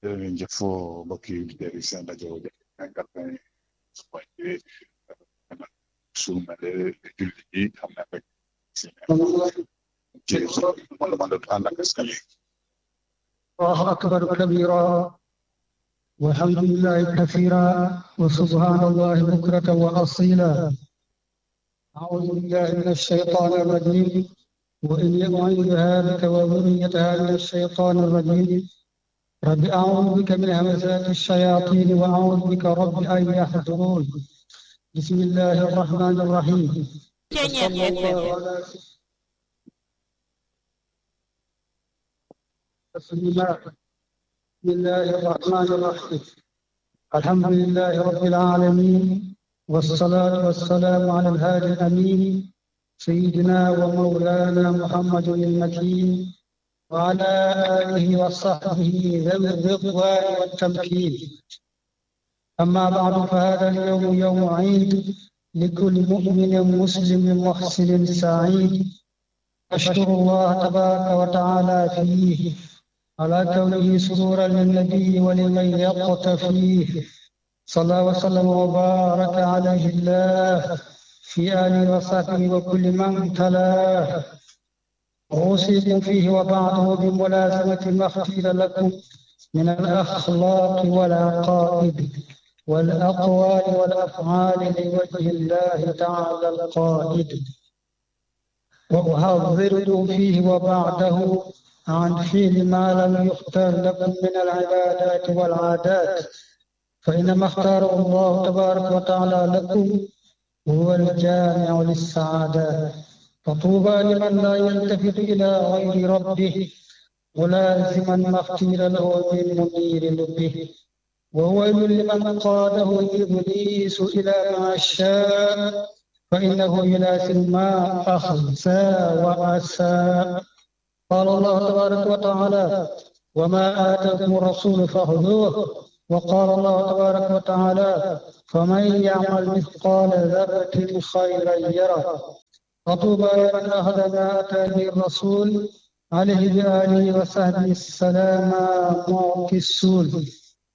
jërëjëf mbokk yi di déglu seen rajo quatre-vingt point deux su ma lee julli yi xam naa rek si ci wala man doon ànd ak askan wi الله أكبر كبيرا والحمد لله كثيرا وسبحان الله بكرة وأصيلا أعوذ بالله من الشيطان الرجيم وإني أعيذها بك وذريتها من الشيطان الرجيم رب أعوذ بك من همزات الشياطين وأعوذ بك رب أن يحضرون بسم الله الرحمن الرحيم وصلى الله على تسليما بسم الله الرحمن الرحيم الحمد لله رب العالمين والصلاة والسلام على الهادي الأمين سيدنا ومولانا محمد المكين وعلى آله وصحبه ذوي الرضوان والتمكين أما بعد فهذا اليوم يوم عيد لكل مؤمن مسلم محسن سعيد أشكر الله تبارك وتعالى فيه على كونه سرورا للنبي ولمن يقتفيه صلى وسلم وبارك عليه الله في آله وصحبه وكل من تلاه أوصيكم فيه وبعده بملازمة ما اختير لكم من الأخلاق والعقائد والأقوال والأفعال لوجه الله تعالى القائد وأحذركم فيه وبعده عن فعل ما لم يختار لكم من العبادات والعادات فإنما اختاره الله تبارك وتعالى لكم هو الجامع للسعادات فطوبى لمن لا يلتفت إلى غير ربه ملازما ما اختير له من منير لبه وويل لمن قاده إبليس إلى ما شاء فإنه يلازم ما أخزى وأساء قال الله تبارك وتعالى وما آتاكم الرسول فخذوه وقال الله تبارك وتعالى فمن يعمل مثقال ذرة خيرا يره فطوبى لمن أخذ ما أتى به الرسول عليه بآله وصحبه السلام معطي السول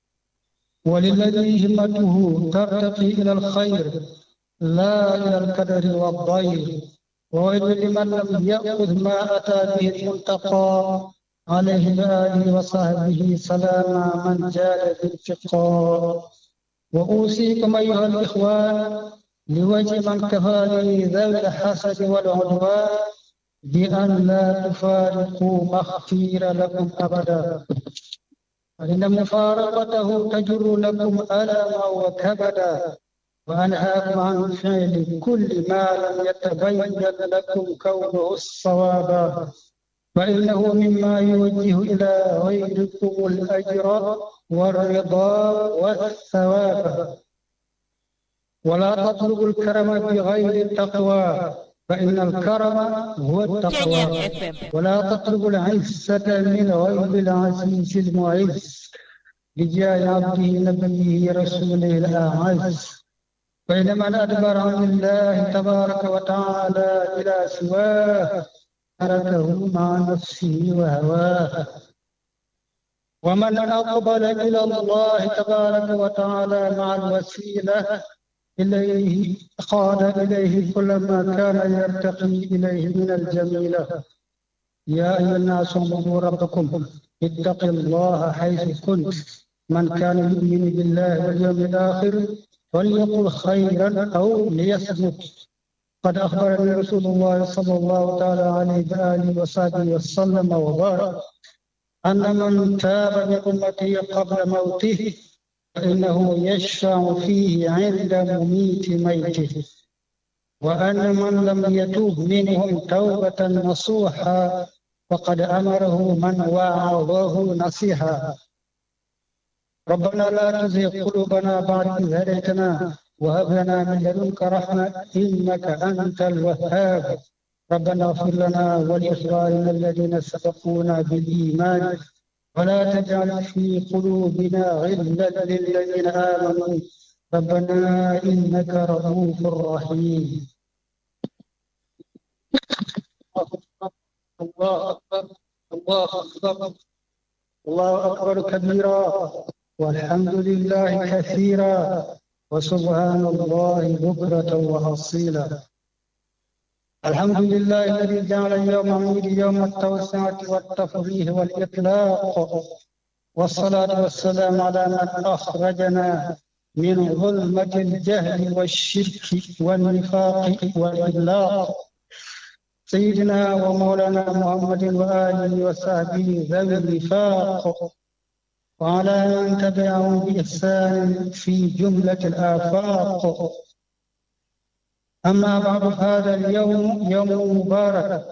وللذي همته ترتقي إلى الخير لا إلى الكدر والضير وويل لمن لم يأخذ ما أتى به المنتقى عليه بآله وصحبه سلام من جاد بالتقاء وأوصيكم أيها الإخوان لوجه من كفاني ذوي الحسد والعدوان بأن لا تفارقوا ما اختير لكم أبدا فإن مفارقته تجر لكم ألما وكبدا وأنهاكم عن فعل كل ما لم يتبين لكم كونه الصواب فإنه مما يوجه إلى غيركم الأجر والرضا والثواب ولا تطلبوا الكرم بغير التقوى فإن الكرم هو التقوى ولا تطلبوا العزة من غير العزيز المعز لجاه عبده نبيه رسوله الأعز فإن من أدبر عن الله تبارك وتعالى إلى سواه تركه مع نفسه وهواه ومن أقبل إلى الله تبارك وتعالى مع الوسيلة إليه قاد إليه كل ما كان يرتقي إليه من الجميلة يا أيها الناس اعبدوا ربكم اتقوا الله حيث كنت من كان يؤمن بالله واليوم الآخر فليقل خيرا أو ليصمت قد أخبرني رسول الله صلى الله تعالى عليه وآله وصحبه وسلم وبارك أن من تاب من أمته قبل موته فإنه يشفع فيه عند مميت ميته وأن من لم يتوب منهم توبة نصوحا فقد أمره من وعظه نصيحا ربنا لا تزغ قلوبنا بعد إذ هديتنا وهب لنا من لدنك رحمة إنك أنت الوهاب ربنا اغفر لنا ولإخواننا الذين سبقونا بالإيمان ولا تجعل في قلوبنا غلا للذين آمنوا ربنا إنك رؤوف رحيم الله أكبر الله أكبر الله أكبر كبيرا والحمد لله كثيرا وسبحان الله بكرة وأصيلا الحمد لله الذي جعل يوم عيد يوم التوسعة والتفريح والإطلاق والصلاة والسلام على من أخرجنا من ظلمة الجهل والشرك والنفاق والإغلاق سيدنا ومولانا محمد وآله وصحبه ذوي الوفاق وعلى من تبعهم بإحسان في جملة الآفاق أما بعد هذا اليوم يوم مبارك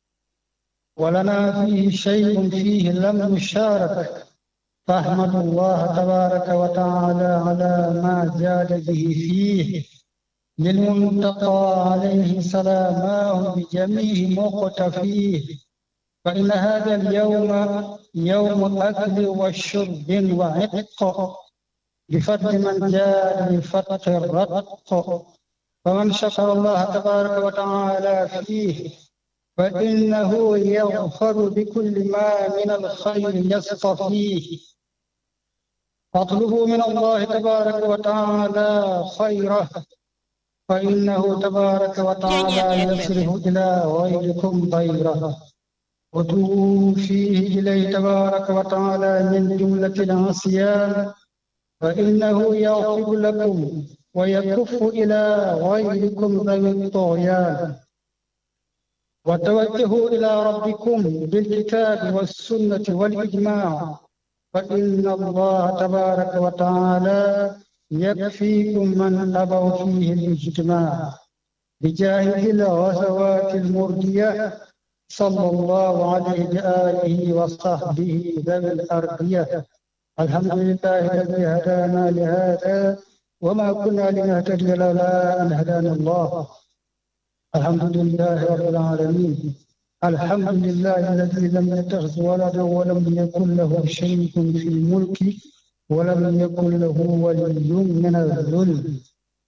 ولنا فيه شيء فيه لم نشارك فأحمد الله تبارك وتعالى على ما جاد به فيه للمنتقى عليه سلاماه بجميع مقتفيه فإن هذا اليوم يوم أكل وشرب وعتق بفضل من جاد بفتح الرتق فمن شكر الله تبارك وتعالى فيه فإنه يغفر بكل ما من الخير يصطفيه فاطلبوا من الله تبارك وتعالى خيره فإنه تبارك وتعالى يصرف إلى غيركم غيره وتوبوا فيه إليه تبارك وتعالى من جملة العصيان فإنه يغفر لكم ويكف إلى غيركم ذوي الطغيان وتوجهوا إلى ربكم بالكتاب والسنة والإجماع فإن الله تبارك وتعالى يكفيكم من أبوا فيه الاجتماع بجاه الغزوات المردية صلى الله عليه بآله وصحبه ذوي الأرضية الحمد لله الذي هدانا لهذا وما كنا لنهتدي لولا أن هدانا الله الحمد لله رب العالمين الحمد لله الذي لم يتخذ ولدا ولم يكن له شريك في الملك ولم يكن له ولي من الذل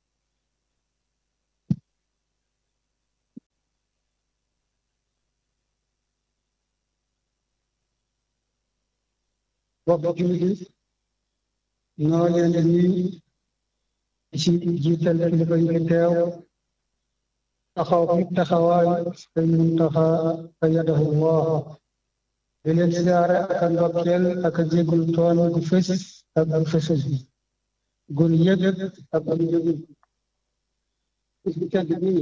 bokk jullit ñoo leen di nuyu ci jiital kilifa yi fi teew taxaw fi taxawaay sëñ Muntaxa ayyadahu Allah di leen siyaare ak a ndokkeel ak a jéggul toon gu fës ak gu fësul gun yëg ak gun yëgul bis bi tedd bii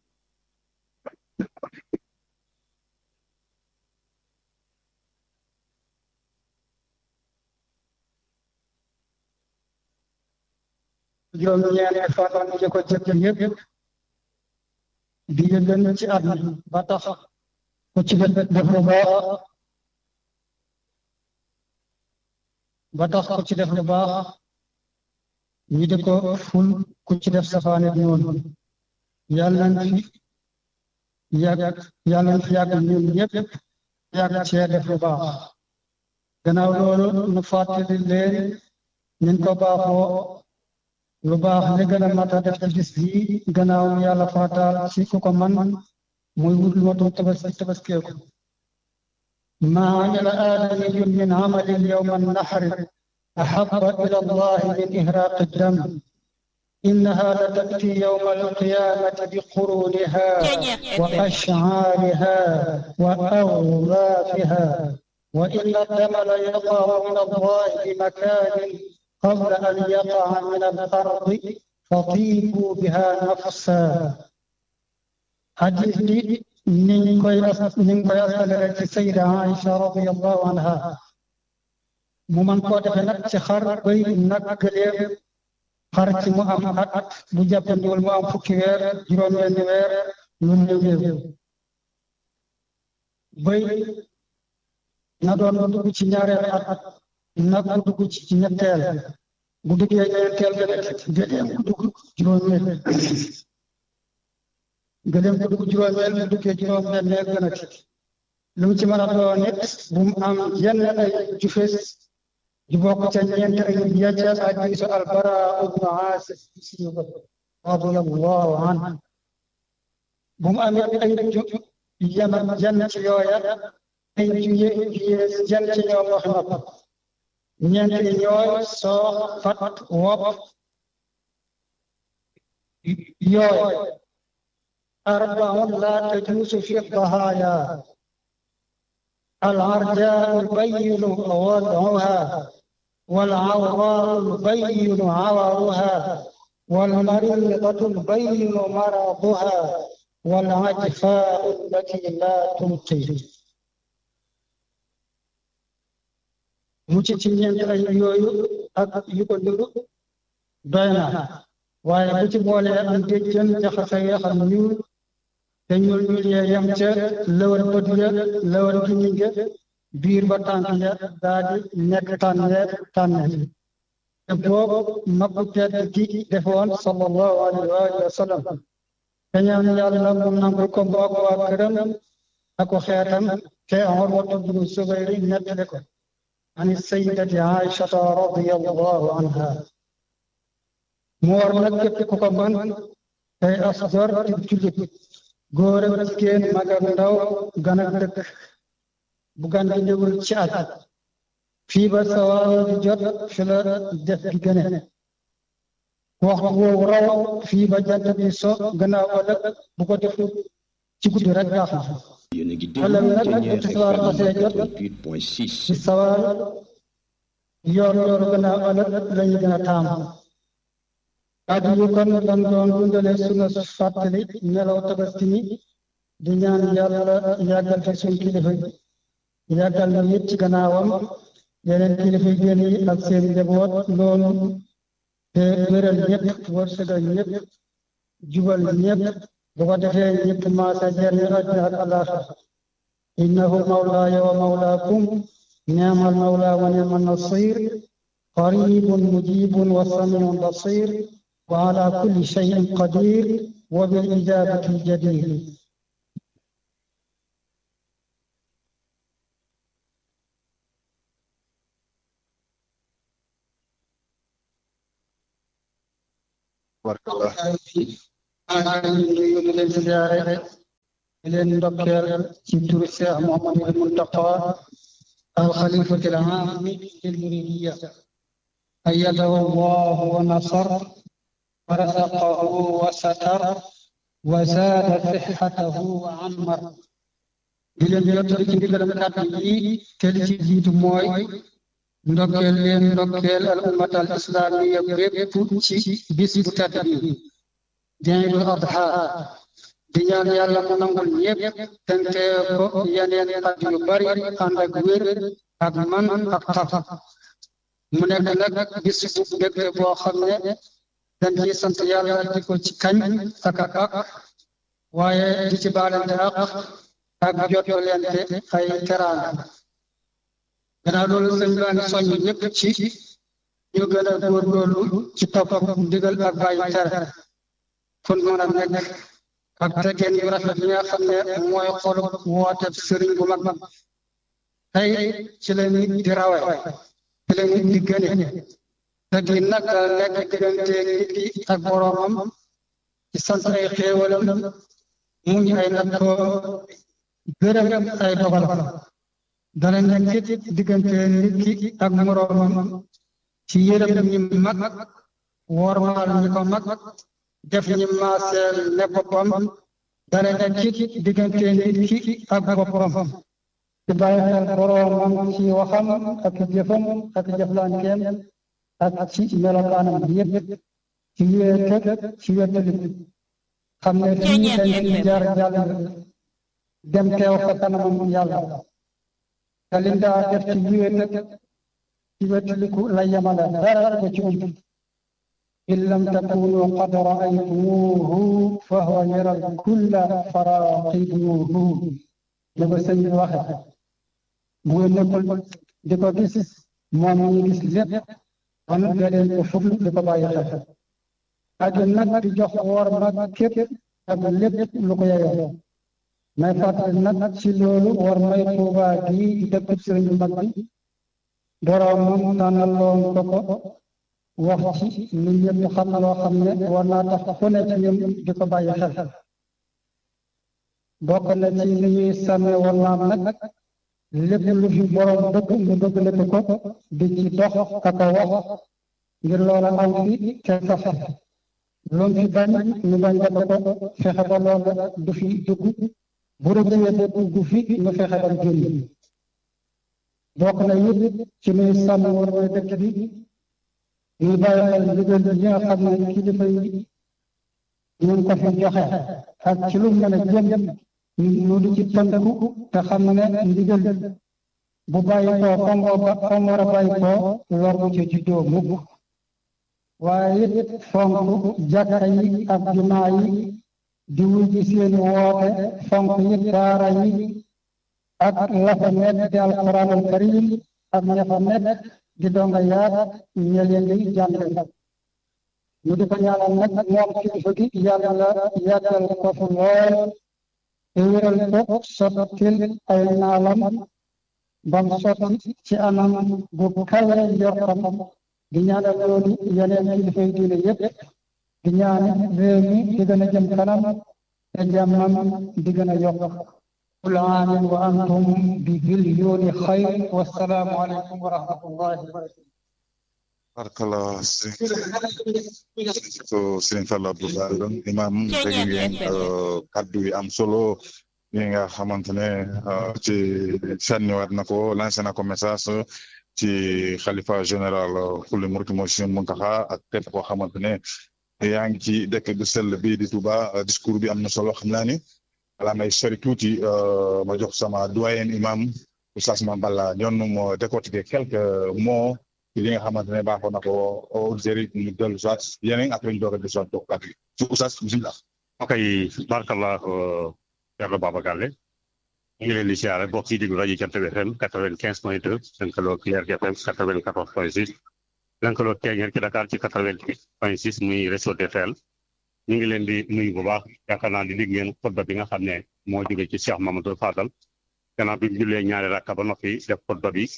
juróom ñeenti fan yi ko jëkk yëpp di yëgën ci at ba tax ku ci def def lu baax ba tax ku ci def lu baax ñi di ko ful ku ci def safaanit noonu yàlla nañ fi yàgg yàlla nañ fi yàgg ñun ñëpp yàgg cee def lu baax gannaaw loolu nu fàttali leen ñun ko baaxoo lu baax li gën a mat a def ci bis bi gannaaw yàlla faataal ci ku ko man muy wut motu tabaski tabaskeeku ما عمل آدمي من عمل يوم النحر أحب إلى الله من إهراق الدم إنها لتأتي يوم القيامة بقرونها وأشعارها وأغلافها وإن الدم ليقع من الله بمكان قبل أن يقع من الأرض فطيبوا بها نفسا حديث دي نين كوي نين كوي أسأل السيدة عائشة رضي الله عنها ممن كو دفع نك ci xar bay nag gëleem xar ci mu am at bu jàppandiwul mu am fukki weer juróom benn weer lu néew néew bay na doon bu dugg ci ñaareel at nag bu dugg ci ñetteel bu duggee ñeenteel gëleem bu dugg juróomeel gëleem bu dugg juróomeel bu duggee juróom benneel gën a lu mu ci mën a doon it bu mu am yenn ay jufes di bokk ca ñeent ay yàccal hadiisu albara ibnu aasib radiyallahu anhu bu mu amee ay ju yenn yenn ci yooya ay juye juye jën ci ñoom wax nopp ñeent yi ñooy soox fat wopp yooy arbaun la tajuusu fi dahaaya العرجاء البين وضعها والعوراء البين عورها والمريضة البين مرضها والعجفاء التي لا تلقي mu ci ci ñeent ay yooyu ak yu ko niru doy na waaye bu ci boolee am déjjën jaxase yaxam ñuul te ñuul ñuul yee yem ca lëwal bët ya lëwal gimiñ ga biir ba tànk ya daa di nekk tànneer tànneer te boobu mabbu tedd gi defoon sallallahu alayhi wa sallam te ñaan yàlla mu nangul ko mbokk waa këram ak xeetam te Urwatu bnu Zubayr nettali ko ani sayyidati Aïchata radiyallahu anha mu war nag képp ku ko mën tey asgor di jullit góor ak jigéen mag ak ndaw gan ak dëkk bu gan gi ñëwul ci at fii ba sawaal di jot fi la def gi gëne wax woowu raw fii ba jant bi so gannaaw ëllëg bu ko def ci guddi rek baax na ëllëg nag bu tisbaar xasee jot ci sawaal yoor yoor gannaaw ëllëg lañu gën a taamu addu yu kon dan doon dundale sunu fàttali nelaw tabaski mi di ñaan yàlla yàggal fi suñ kilifa yi yàggal na it ci gannaawam yeneen kilifa génn yi ak seen njaboot loolu te wéral ñëpp wërsëgal ñëpp jubal ñëpp bu ko defee ñëpp maasa jariñu àddina ak àllaaxira innahu mawlaaya wa mawlaakum ni'mal mawla wa ni'man nasir qaribun mujibun wa samiun basir وعلى كل شيء قدير وبالإجابة جدير بارك الله ñu leen ziyaare leen ndokkeel ci turu Cheikh Mouhamadou Mountakha الخليفة العام للمريدية أيده الله ونصر ورزقه وستر وزاد صحته وعمر di leen jottali ci ndigalam kàddu yi te li ci jiitu mooy ndokkeel leen ndokkeel al ummat al islamiya bépp ci bis bu tedd bi di Iidul Adha di ñaan yàlla mu nangul ñëpp tente ko yeneen at yu bari ànd ak wér ak man ak taf mu nekk nag bis bu mbégte boo xam ne dañ ciy sant yàlla di ko ci kañ ak ak waaye di ci baalante ak ak jottalente ay teraanga gannaaw loolu sëñ baa ngi soññ ñëpp ci ñu gën a góorgóorlu ci topp ak ndigal ak bàyyi tere fun mën a nekk ak teggeen yu rafet yi nga xam ne mooy xolu woote sëriñ bu mag tey ci la nit di rawe ci la nit di gëne teggin nag nekk diggante nit ki ak boroomam ci sant ay xéewalam muñ ay nattoo gërëm ay dogalam dana nekk it diggante nit ki ak moroomam ci yërëm ñi mag wormaal ñi ko mag def ñi maaseel ne boppam dana nekk it diggante nit ki ak boppam ci bàyyi xel boroomam ci waxam ak jëfam ak jëflanteem ak ci melokaanam yëpp ci wéet ci wéttali xam ne fii dañ fi jaar jàll dem teew fa kanamam yàlla te li daa def ci wéet ci wéttaliku la yemale dara ko ci ump in lam takunu qad raaytumuuhu fa huwa yaral kulla faraqibuuhu ne ko sëñ bi waxe bu ngeen nekkul di ko gis moom ñu gis lépp kon beneen ko fukk di ko bàyyi xel ak nag di jox woor nag képp ak lépp lu ko yeyoo may fàttali nag ci loolu war may Tuuba gi dëkk sëriñ bu mag bi boroomam tànnaloon ko ko wax ci ni ñëpp xam loo xam ne war naa tax ku ne ci ñun di ko bàyyi xel bokk na ci ni ñuy sàmme war naam nag lépp lu fi borom dëgg mu dëgg lépp ko di ci dox ak a wax ngir loola aw fi te sax lu mu fi bañ ñu bañ def ko fexe ba loola du fi dugg bu rëccee ba dugg fi ñu fexe ba génn bokk na it ci nuy sàmm war mooy dëkk bi ñuy bàyyi xel ndigal yi nga xam ne kilifa yi ñu ngi ko fi joxe ak ci lu mën a jëm ñu di ci tënku te xam ne ndigal bu bàyyi koo fa mu fa mu war a bàyyi koo lor bu ci juddoo mukk waaye it fonk jàkka yi ak jumaa yi di wujji seeni woote fonk it daara yi ak la fa nekk di alquranul karim ak ña fa nekk di donga yaat ña leen di jàngal ñu di ko ñaanal nag moom kilifa gi yàlla la yàggal ko fu lool te wéral ko sottil ay naalam bam sotti ci anam bu kawe njortam di ñaanal loolu yeneen kilifa yi diine yépp di ñaan réew mi di gën a jëm kanam te jàmmam di gën a yokk كل عام وأنتم ببليون خير والسلام عليكم ورحمة الله وبركاته Barakallah so Serigne Fallou Abdou Bara Don imam dégg ngeen kaddu yi am solo yi nga xamante ne ci sànniwaat na ko lancé na ko message ci xalifa général kulli murid mooy Serigne Mountakha ak képp koo xamante ne yaa ngi ci dëkk bu sell bi di Touba discours bi am na solo xam naa ni wala may sori tuuti ma jox sama doyen imam Oustaz Mame Balla ñoon mo décortiquer quelques mots ci li nga xamante ne baaxoon na ko auditeurs yi ñu dellu soit yeneen après ñu doog a dellu soit toog kàddu gi ci Oustaz bisimilah. ok barkallah Thierno Baba Galle ñu ngi leen di siyaare bokk yi déglu rajo Jant bi FM quatre-vingt-quinze point deux lëkkaloo Cleer FM quatre-vingt-quatorze point six lëkkaloo Teñeer ci Dakar ci quatre-vingt-huit point six muy réseau DTL ñu ngi leen di nuyu bu baax yaakaar naa di dégg ngeen xutba bi nga xam ne moo jóge ci Cheikh Mamadou Fadal gannaaw bi mu jullee ñaari rakka ba noppi def xutba bi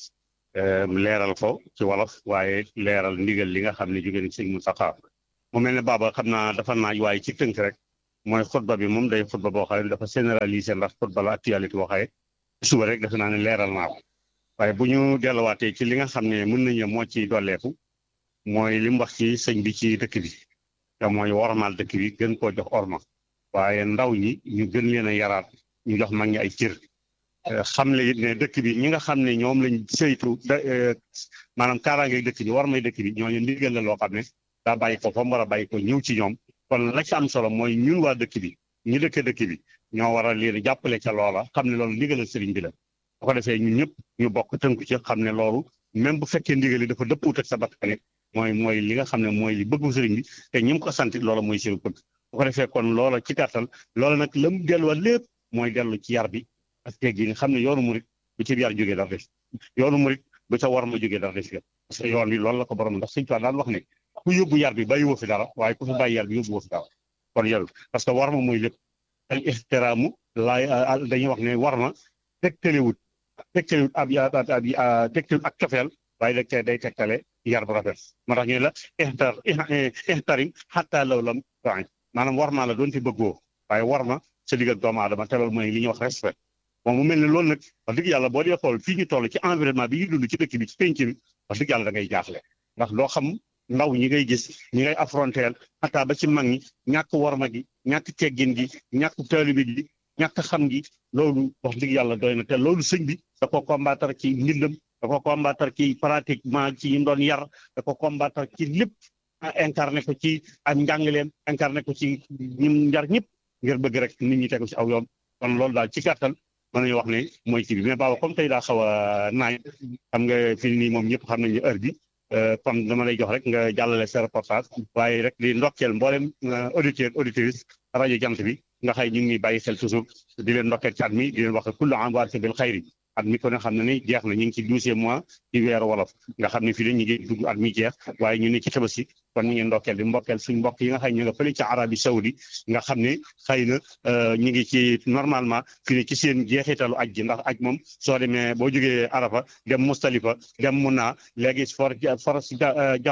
leeral ko ci wolof waaye leeral ndigal li nga xam ne jóge na ci Sëñ Mountakha mu mel ne Baba xam naa dafa naaj waaye ci tënk rek mooy xutba bi moom day xutba boo xam ne dafa généraliser ndax xutba la actualité boo xaye suba rek defe naa ne leeral naa ko waaye bu ñu delluwaatee ci li nga xam ne mën nañu moo ci dolleeku mooy li mu wax ci sëñ bi ci dëkk bi te mooy wormaal dëkk bi gën koo jox orma waaye ndaw ñi ñu gën leen a yaraat ñu jox mag ñi ay cër xam le it ne dëkk bi ñi nga xam ne ñoom lañ saytu maanaam kaaraange dëkk bi war may dëkk bi ñooñu ndigal la loo xam ne daa bàyyi ko fa mu war a bàyyi ko ñëw ci ñoom kon la ci am solo mooy ñun waa dëkk bi ñu dëkk dëkk bi ñoo war a leen jàppale ca loola xam ne loolu ndigalal sëriñ bi la bu ko defee ñun ñëpp ñu bokk tënku ci xam ne loolu même bu fekkee ndigal yi dafa dëppuut ak sa bakkan mooy mooy li nga xam ne mooy li bëggu sëriñ bi te ñi mu ko sant loola mooy seen bëgg bu ko defee kon loola ci gàttal loola nag la mu delluwaat lépp mooy dellu ci yar bi ak teg gi nga xam ne yoonu murit bu ci yar jógee dara def yoonu murit bu ca war ma jógee dara def parce que yoon bi loolu la ko borom ndax sëñ Tuubaa daan wax ne ku yóbbu yar bi bàyyi woo fi dara waaye ku fi bàyyi yar bi yóbbu woo fi dara kon yàlla parce que war ma mooy lépp al ixtiraamu laay dañuy wax ne war ma tegtalewut tegtalewut ab ab tegtalewut ak cofeel waaye dag te day tegtale yar bu rafet moo tax ñu ne la ixtar ixtarim xataa law lam tain maanaam war maa la doon fi bëggoo waaye war ma sa digg ak doomu aadama te loolu mooy li ñuy wax respect moom mu mel ne loolu nag wax dëgg yàlla boo dee xool fii ñu toll ci environnement bi ñu dund ci dëkk bi ci penc bi wax dëgg yàlla da ngay jaaxle ndax doo xam ndaw ñi ngay gis ñi ngay affronter xataa ba ci mag ñi ñàkk warma gi ñàkk teggin gi ñàkk taalibe gi ñàkk xam gi loolu wax dëgg yàlla doy na te loolu sëñ bi da ko combattre ci mbindam da ko combattre ci pratiquement ci ñu doon yar da ko combattre ci lépp incarné ko ci ak njàngaleem incarné ko ci ñim njar ñëpp ngir bëgg rek nit ñi tegu ci aw yoon kon loolu daal ci gàttal mën nañu wax ne mooy kii bi mais baaba comme tey daa xaw a naaj xam nga fii nii moom ñëpp xam nañu heure bi comme dama lay jox rek nga jàllale sa reportage waaye rek di ndokkeel mboolem auditeur auditrice rajo jant bi nga xëy ñu ngi bàyyi xel toujours di leen ndokkeel ci at mi di leen wax kullu am waat bil xayri at mi ko ne xam ne ni jeex na ñu ngi ci douzième mois ci weeru wolof nga xam ne fii la ñu ngi dugg at mi jeex waaye ñu ne ci tabaski kon ñu ngi ndokkeel di mbokkeel suñ mbokk yi nga xëy ñu nga fële ci Arabie Saoudi nga xam ne xëy na ñu ngi ci normalement fii ne ci seen jeexitalu aj ji ndax aj moom soo demee boo jógee Arafa dem Mustalifa dem Muna léegi for for jamra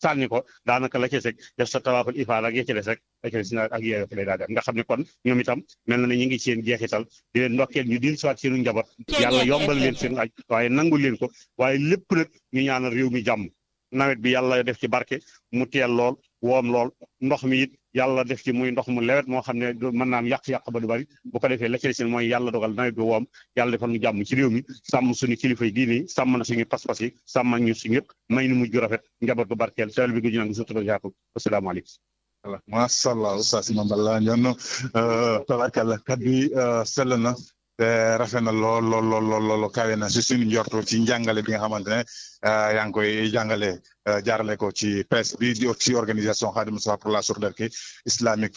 sànni ko daanaka la ca seg def sa tawaaful ifaada ak ya ca des rek la ca des na ak yooyu lay daal def nga xam ne kon ñoom itam mel na ne ñu ngi seen jeexital di leen ndokkeel ñu dil siwaat seenu njaboot yàlla yombal leen seen aj waaye nangul leen ko waaye lépp nag ñu ñaanal réew mi jàmm nawet bi yàlla def ci barke mu teel lool woom lool ndox mi it yàlla def ci muy ndox mu lewet moo xam ne mën naa am yàq-yàq ba du bari bu ko defee la ci des mooy yàlla dogal nawet bi woom yàlla defal ñu jàmm ci réew mi sàmm suñu kilifa yi diine yi sàmm na suñu pas-pas yi sàmm ñu suñu yëpp may nu mujj rafet njaboot bu barkeel teel bi gu ñu nag surtout yaatu asalaamaaleykum voilà macha allah oustaz Mame Balla Ndione tabarkalla kaddu yi sell na te rafet na lool lool lool lool lool kawe na si suñu njortu ci njàngale bi nga xamante ne yaa ngi koy jàngale jaarale ko ci presse bi di ci organisation Khadimou Moustapha pour la solidarité islamique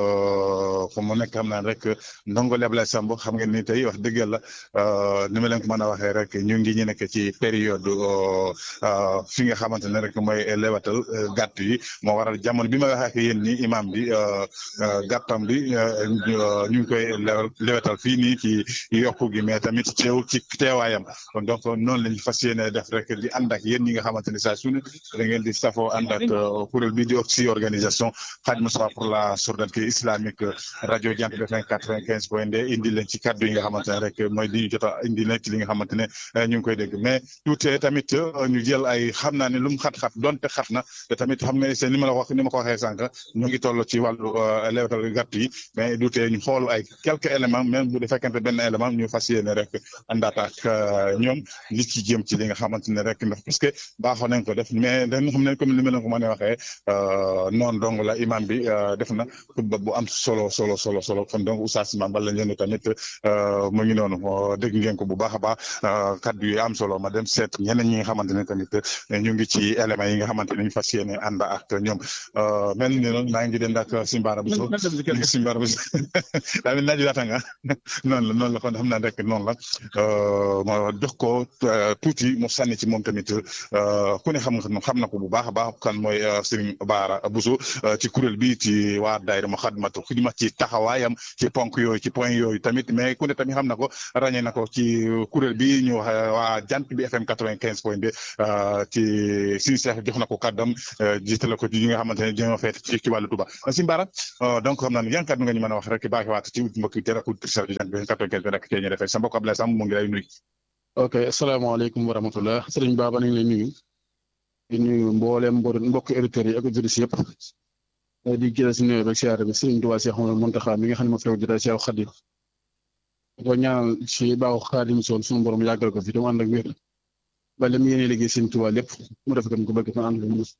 fu mu nekk xam naa rek ndongo Ablaye Samb xam ngeen ni tey wax dëgg yàlla ni ma leen ko mën a waxee rek ñu ngi ñu nekk ci période fi nga xamante ne rek mooy lewatal gàtt yi moo waral jamono bi ma waxee ak yéen ni imam bi gàttam bi ñu ngi koy lewatal fii nii ci yokku gi mais tamit teew ci teewaayam kon donc noonu lañu fas yéene def rek di ànd ak yéen ñi nga xamante ne saa su ne da ngeen di safoo ànd ak kuréel bi di ci organisation Khadimou Moustapha pour la solidarité islamique rajo Jant bi FM quatre-vingt-quinze point deux indi leen ci kaddu yi nga xamante ne rek mooy di ñu jot a indi nekk li nga xamante ne ñu ngi koy dégg mais tuuti tamit ñu jël ay xam naa ne lu mu xat-xat donte xat na te tamit xam nga c'est ni ma la wax ni ma ko waxee sànq ñu ngi toll ci wàllu lewetal gàtt yi mais du tee ñu xool ay quelques éléments même bu dee fekkente benn élément ñu fas yéene rek àndaat ak ñoom li ci jëm ci li nga xamante ne rek ndax parce que baaxoo nañ ko def mais dañu xam ne comme ni ma leen ko mën a waxee noonu dong la imam bi def na xutba bu am solo solo solo solo kon donc oustaz Mame Balla Ndione tamit mu ngi noonu dégg ngeen ko bu baax a baax kaddu yi am solo ma dem seet ñeneen ñi nga xamante ne tamit ñu ngi ci éléments yi nga xamante ne ñu fas yéene ànd ak ñoom mel ni noonu maa ngi dend ak Simbara Bousso Simbara Bousso daa mel naaju laata nga noonu la noonu la kon xam naa rek noonu la ma jox ko tuuti mu sànni ci moom tamit ku ne xam nga xam na ko bu baax a baax kan mooy Serigne Bara Bousso ci kuréel bi ci waa daayira Moukhaddamatoul Khidma ci taxawaayam ci ponk yooyu ci point yooyu tamit mais ku ne tamit xam na ko ràññee na ko ci kuréel bi ñu wax waa jant bi FM quatre-vingt-quinze point deux ci suñu seex jox na ko kàddam jiitale ko ci ñi nga xamante ne dañoo feet ci ci wàllu Touba Serigne Bara donc xam naa ne yan kàddu nga ñu mën a wax rek baaxee waat ci mbokk yi teel a kuréel jant bi quatre-vingt-quinze bi rek cee ñu defee sa mbokk Ablaye Samb mu ngi lay nuyu. ok asalaamaaleykum wa rahmatullah sëriñ Baba nañ lay nuyu di nuyu mboolem mbokk auditeurs yi ak auditrices yëpp di jëlee si nuyoo beeg siyaare bi sëriñ Tuubaa Cheikh Mouhamadou Mountakha mi nga xam ne moo fi jotaay Cheikh Khadim ko ñaanal si baaxu Xaadim soon suñu borom yàggal ko fi te mu ànd ak wér ba li mu yéene liggéey sëriñ Tuubaa lépp mu def ko ko bëgg fa ànd ak mus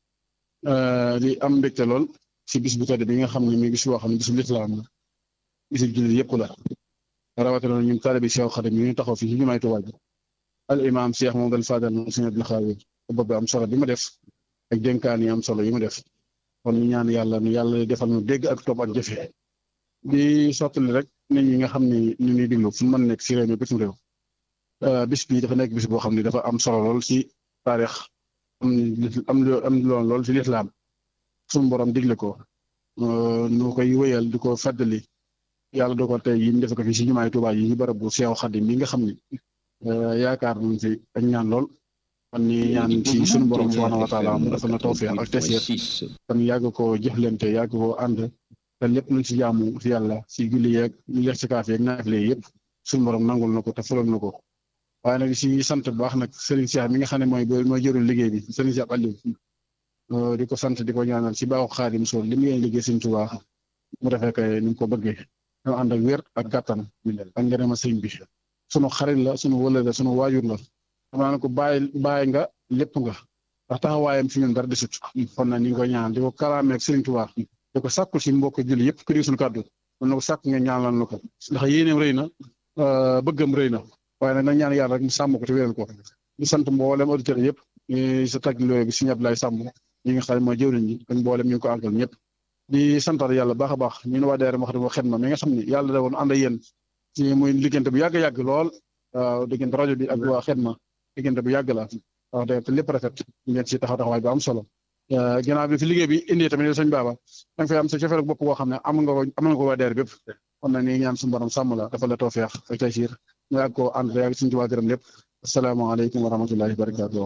di am mbégte lool si bis bu tedd bi nga xam ne mi bis boo xam ne bisu lislaam la bisu jullit yëpp la rawatina ñun taalibi Cheikh Khadim ñu taxaw fii ci jumaay Tuubaa ji al imam Cheikh Mamadou Fadal Sëriñ Abdul Xaadir bopp am solo bi mu def ak dénkaan yi am solo yi mu def kon ñu ñaan yàlla nu yàlla defal nu dégg ak topp ak jëfe di sottali rek nit ñi nga xam ne ñu ngi diglu fu mu mën nekk si réew mi bitim réew bis bi dafa nekk bis boo xam ne dafa am solo lool si taarix am am am lool lool si lislaam suñu borom digle ko nu koy wéyal di ko fàttali yàlla doo ko tey yi ñu def ko fi si jumaay Tuubaa yi ñu barab bu Seex Xaadim mi nga xam ne yaakaar nañ fi ak ñaan lool kon ni ñaan ci sunu borom subhaanahu wa taala mu defal na tawfiq ak tasiir kon yàgg ko jëflante yàgg ko ànd te lépp luñ si jaamu si yàlla si julli yeeg ñu lex si kaaf yeeg naafile yëpp sunu borom nangul na ko te fulal na ko waaye nag si sant bu baax nag Serigne Cheikh mi nga xam ne mooy mooy jëriñ liggéey bi Serigne Cheikh Aliou di ko sant di ko ñaanal si baaxu Xaadim Sool li mu yéen liggéey Serigne Touba mu defee kay ni mu ko bëggee ñoo ànd ak wér ak gàttan ak ngërëma sëñ bi sunu xarit la sunu wëlëre sunu waajur la xam naa ne ko bàyyi bàyyi nga lépp nga ndax taxawaayam fi ñun dara desut kon nag ñu ngi koy ñaan di ko kalaameeg Sëriñ Tuubaa di ko sàkkul si mbokk julli yëpp ku suñu kàddu mën na ko sàkk nga ñaanal na ko ndax yéeneem rëy na bëggam rëy na waaye nag nag ñaan yàlla rek mu sàmm ko te wéral ko di sant mboolem auditeurs yëpp ñu sa tag looy bi si ñëpp lay sàmm ñi nga xam ne mooy jëwriñ ñi ak mboolem ñu ngi ko àggal ñëpp di santal yàlla baax a baax ñu ne waa daayira Moukhaddamatoul Khidma mi nga xam ne yàlla da woon ànd ak yéen ci muy liggéeyante bu yàgg yàgg lool waaw diggante rajo bi ak waa Xidma diggante bu yàgg la wax dëgg te lépp rafet ngeen ci taxaw taxawaay bu am solo ginnaaw bi fi liggéey bi indi tamit sëñ Baba da nga fay am sa cofeel bopp boo xam ne am nga ko am nga ko waa daayira bépp kon nag ni ñaan suñu borom sàmm la dafa la tawfeex ak taysiir ñu yàgg koo ànd yàgg suñu ci waa gërëm lépp asalaamaaleykum wa rahmatullahi wa barakatuh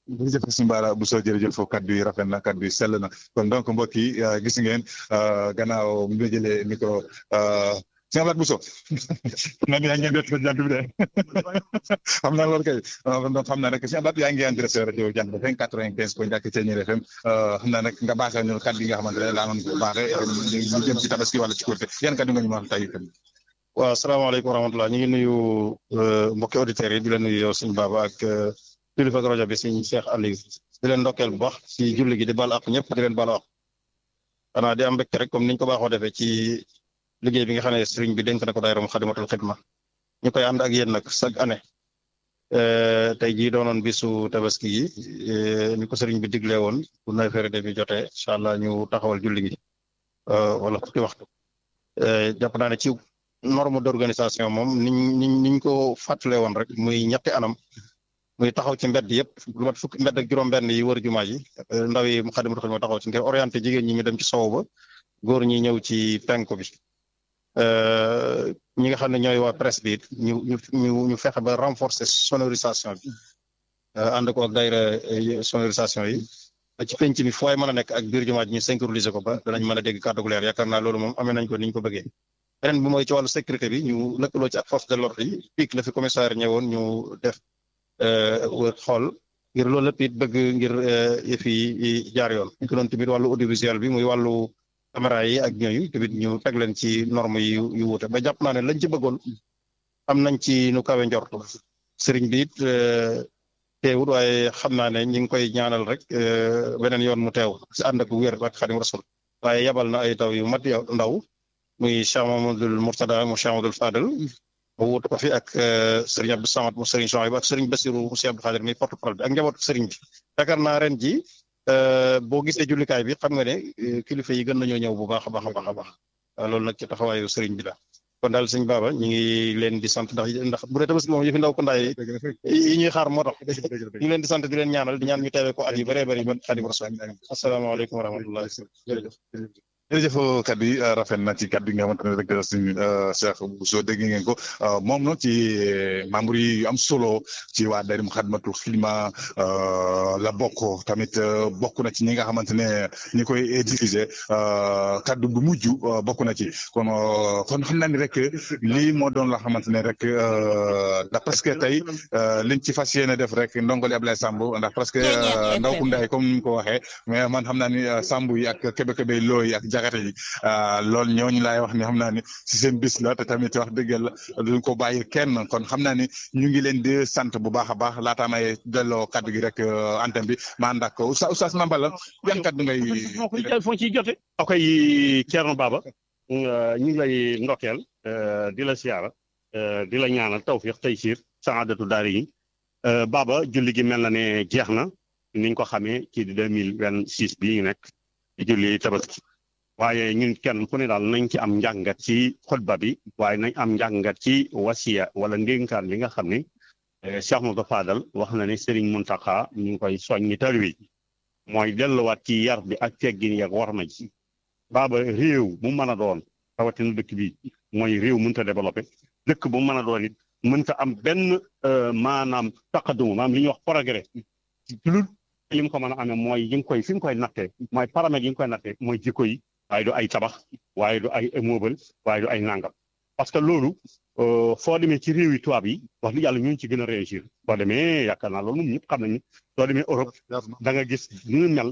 jërëjëf Sëñ Bara Bousso jërëjëf foofu kaddu yi rafet na kaddu yi sell na kon donc mbokk yi gis ngeen gannaaw mi nga jëlee micro Sëñ Ablaye Bousso na yaa ngi def jant bi de xam naa loolu kay donc xam naa rek Sëñ Ablaye yaa ngi en direct rajo jant bi FM quatre-vingt-quinze point ñàkk Thiéniere FM xam naa nag nga baaxee ñu kaddu yi nga xamante ne laa noon ko baaxee ñu jëm ci tabaski wala ci Korité yan kaddu nga ñu wax tey waaw asalaamaaleykum wa rahmatulah ñu ngi nuyu mbokki auditeurs yi di leen nuyu yow sëñ Baba ak kilifa ak rajo bi sëñ Cheikh Aliou di leen ndokkeel bu baax ci julli gi di baal ak ñëpp di leen baal ak xanaa di am mbégte rek comme niñ ko baaxoo defee ci liggéey bi nga xam ne sëriñ bi dénk na ko daayira Moukhaddamatoul Khidma ñu koy ànd ak yéen nag chaque année tey jii doonoon bisu tabaski yi ni ko sëriñ bi diglee woon bu neuf heures demi jotee incha allah ñu taxawal julli gi wala fukki waxtu jàpp naa ne ci norme d'organisation moom niñ niñ niñ ko fàttalee woon rek muy ñetti anam muy taxaw ci mbedd yëpp lu mat fukki mbedd ak juróom-benn yi wër jumaa ji ndaw yi Moukhaddamatoul Khidma taxaw ci ngir orienté jigéen ñi ñu dem ci sow ba góor ñi ñëw ci penku bi ñi nga xam ne ñooy waa presse bi ñu ñu ñu ñu fexe ba renforcer sonorisation bi ànd ko ak daayira sonorisation yi ci penc mi fooy mën a nekk ak biir jumaa ji ñu synchroniser ko ba danañ mën a dégg kàddu gu leer yaakaar naa loolu moom amee nañ ko ni ñu ko bëggee. beneen bi mooy ci wàllu sécurité bi ñu lëkkaloo ci ak force de l'ordre yi pic la fi commissaire ñëwoon ñu def wër xool ngir loolu lépp it bëgg ngir yëf yi jaar yoon ñu ko doon tamit wàllu audiovisuel bi muy wàllu caméra yi ak ñooyu tamit ñu teg leen ci norme yi yu wuute ba jàpp naa ne lañ ci bëggoon am nañ ci nu kawe njortu sëriñ bi it teewut waaye xam naa ne ñi ngi koy ñaanal rek beneen yoon mu teew si ànd ak wér ak Xadim Rasul waaye yabal na ay taw yu mat yow ndaw muy Cheikh Mamadou Mourtada mu Cheikh Mamadou Fadel mu wutu ko fi ak Serigne Abdou Samad mu Serigne Chouaib ak Serigne Bassirou mu Cheikh Abdou Khadir mi porte parole bi ak njabootu Serigne bi yaakaar naa ren ji boo gisee jullikaay bi xam nga ne kilifa yi gën nañoo ñëw bu baax a baax a baax a baax loolu nag ci taxawaayu Serigne bi la kon daal sëñ Baba ñu ngi leen di sant ndax ndax bu dee tabaski moom yëfi ndaw ko ndaay yi ñuy xaar moo tax ñu ngi leen di sant di leen ñaanal di ñaan ñu teewee ko at yu bëree bëri ba Xaadimu Rasuul asalaamaaleykum wa rahmatullah jërëjëf jërëjëf kaddu yi rafet na ci kaddu yi nga xamante ne rek suñu Cheikh Bousso dégg ngeen ko moom nag ci membre yi yu am solo ci waa daayira Moukhaddamatoul Khidma la bokk tamit bokk na ci ñi nga xamante ne ñi koy diffuser kaddu bu mujj bokk na ci kon kon xam naa ni rek lii moo doon la xamante ne rek ndax presque tey liñ ci fas yéene def rek ndongoli Ablaye Samb ndax presque ndaw ku ndaay comme ni ko waxee mais man xam naa ni Samb yi ak kebe-kebe looyi ak jagate yi loolu ñooñu laay wax ni xam naa ni si seen bis la te tamit wax dëgg la duñ ko bàyyi kenn kon xam naa ni ñu ngi leen di sant bu baax a baax laataa may delloo kaddu gi rek antenne bi ma ànd ak Oustaz Oustaz Mambala yan kaddu ngay. moo koy foo ciy jote. ok Thierno Baba ñu ngi lay ndokkeel di la siyaara di la ñaanal tawfiq tey siir saadatu daari yi Baba julli gi mel na ne jeex na niñ ko xamee ci deux mille vingt six bii ñu nekk di julli tabaski waaye ñun kenn ku ne daal nañ ci am njàngat ci xutba bi waaye nañ am njàngat ci wasiya wala ndénkaan li nga xam ne Cheikh Moussa Fadal wax na ne Serigne Mountakha ñu ngi koy soññi taalibe yi mooy delluwaat ci yar bi ak teggin yeeg war ma ji baaba réew mu mën a doon rawatina dëkk bi mooy réew mënta développé dëkk bu mën a doon it mënta am benn maanaam taqadum maanaam li ñuy wax progrès lu li mu ko mën a amee mooy yi nga koy fi nga koy nattee mooy paramètres yi nga koy nattee mooy jikko yi waaye du ay tabax waaye du ay immeuble waaye du ay nangam parce que loolu foo demee ci réew yi tubaab yi wax dëgg yàlla ñun ci gën a réussir boo demee yaakaar naa loolu moom ñëpp xam nañu soo demee Europe da nga gis ñu mel